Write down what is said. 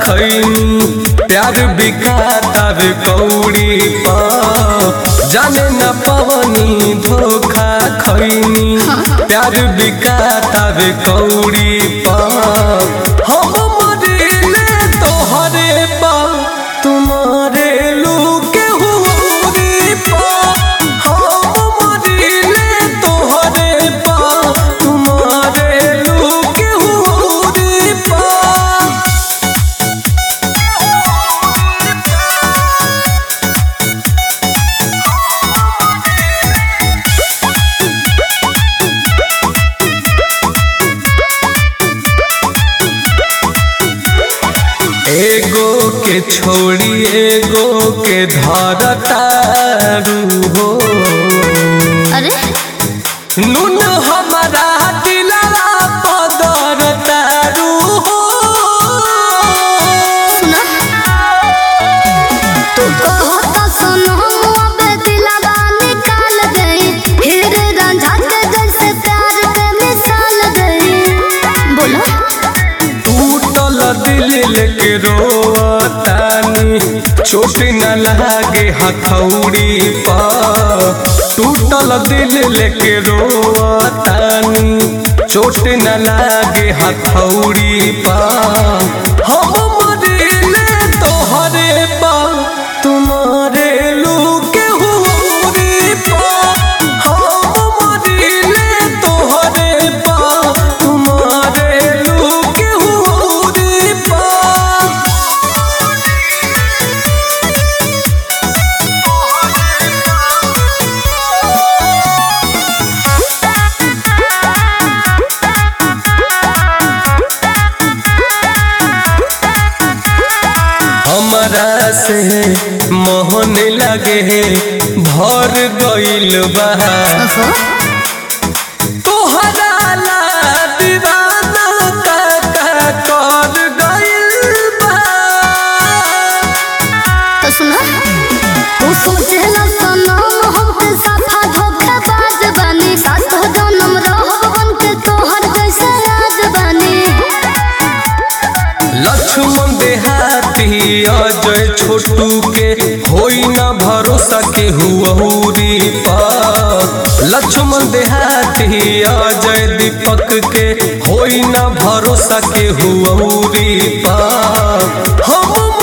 खैनी प्यार बिकातार कौड़ी पा जाने न पवनी धोखा खैनी प्यार बिकातार कौड़ी पा हम मरिले तोहरे पा तुम्हारे लूके हुरी पा हम मरिले तोहरे पा तुम्हारे लूके हुरी पा एगो के छोड़ी एगो के धरतारू हो अरे नून हमारा दिलवा पदर तारू हो सुना तू कहता सुनो अबे दिलवा निकाल गई फिर रांझा के जैसे प्यार के मिसाल गई बोलो टूटल दिल लेके रोतानी चोट न लागे हथौड़ी पा टूटल दिल लेके रोतानी चोट न लागे हथौड़ी पा हम मरिले तोहरे पा तुम्हारे लूके हुरी पा हम मरिले तोहरे पा तुम्हारे लूके हुरी पा हमरा से मोहन लगे भर गइल बा ओहो तोहरा ला दीवाना का का कर गइल बा तो सुना तू सोचेला सनम हमके साफा धोखेबाज बानी सास तो जन्म रहो बन के तोहर जैसे आज बानी लक्ष्मण देहाती अजय छोटू के होई ना भरोसा के हुरी पा लक्ष्मण देहाती अजय दीपक के होई ना भरोसा के हुरी पा हम